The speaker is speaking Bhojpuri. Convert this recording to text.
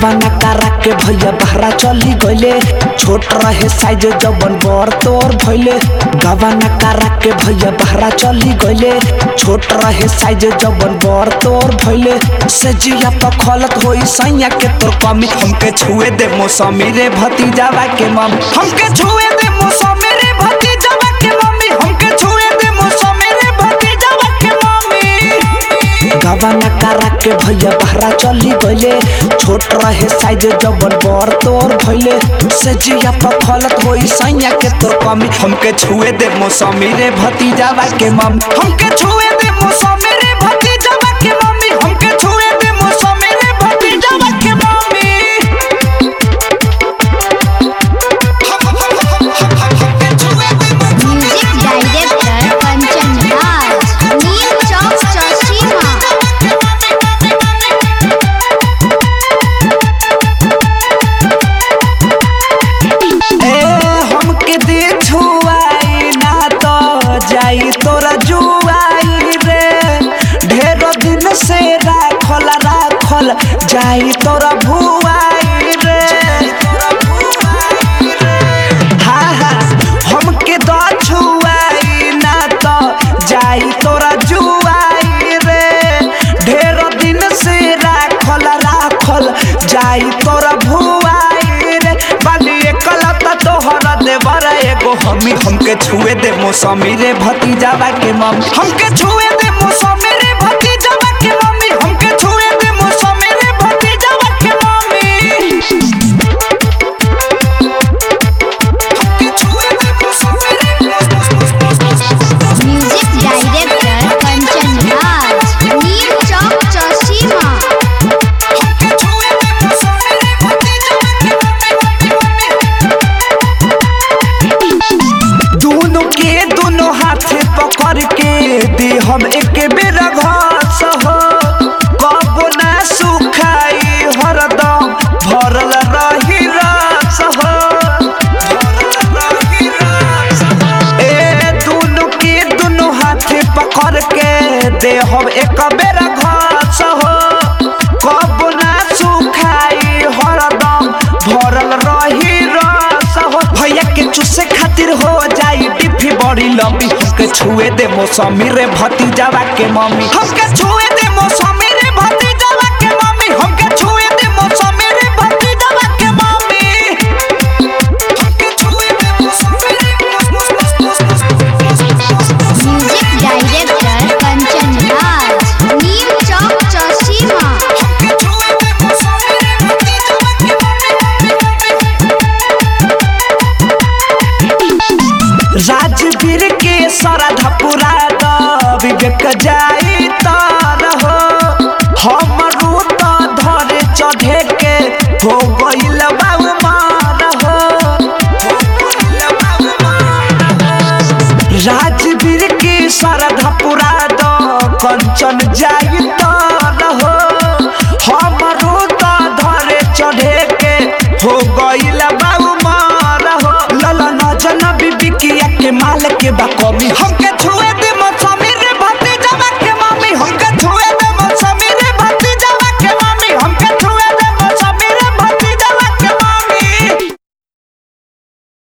गवाना करा के भैया बहरा चली गइले छोट रहे साइज जबन बड़ तोर भइले गवाना करा के भैया बहरा चली गइले छोट रहे साइज जबन बड़ तोर भइले से जिया पखलत होई सैया के तोर कमी हमके छुए दे मौसमी रे भतीजावा के मम हमके छुए दे मौसमी रे भतीजावा के मम्मी हमके छुए दे मौसमी रे भतीजावा के मम्मी गवाना करा के भैया बहरा चली गइले छोट रहे साइज जबन बड़ तोर भइले से जिया पखलत होई सैया के तोर कमी हमके छुए दे मौसमी रे भतीजावा के मम हमके छुए दे मौसमी रे भतीजावा के मम्मी हमके छुए दे मौसमी रे भतीजावा के mummy music director Kanchan Raj Neem Chowk Chaushima ए हमके दे छुआई ना तो जाई तोरा जुआई रे ढेर दिन से राखल राखल जाई तोरा भुआई रे हाँ हाँ हमके दो छुआई ना तो जाई तोरा जुआई रे ढेर दिन से राखल राखल जाई तोरा भुआई रे बाली एकलता तोहरा देवर एगो हमी हमके छुए दे मौसमी रे भतीजावा के मम्मी हमके छुए दे मौसमी रे भतीजावा के मम्मी हमके छुए दे मौसमी रे भतीजावा के मम्मी हमके छुए दे मौसमी रे म्यूजिक डायरेक्टर कंचन राज नीम चौक चौशीमा हमके छुए दे मौसमी रे भतीजावा के मम्मी दोनों के दोनों हाथ पकड़ के दे हम एक बेर घास हो कब ना सुखाई हरदम भरल रही रस हो ए दोनों के दोनों हाथ पकड़ के दे हम एक बेर घास हो कब ना सुखाई हरदम भरल रही रस हो भैया के चूसे खातिर हो जाई डिफी बड़ी लंबी हमके छुए दे मौसमी रे भतीजावा के मम्मी हमके छुए दे मौसमी रे भतीजावा के मम्मी हमके छुए दे मौसमी रे भतीजावा के मम्मी हमके छुए दे मौसमी रे म्यूजिक डायरेक्टर कंचन राज नीम चौक चौशीमा हमके छुए दे मौसमी रे भतीजावा के मम्मी राजवीर के सरधा पुरा द विवेक जाई तर हो हमरू तो धरे चढ़े के हो गइल बाबू मार हो राजवीर के सरधा पुरा द कंचन जाई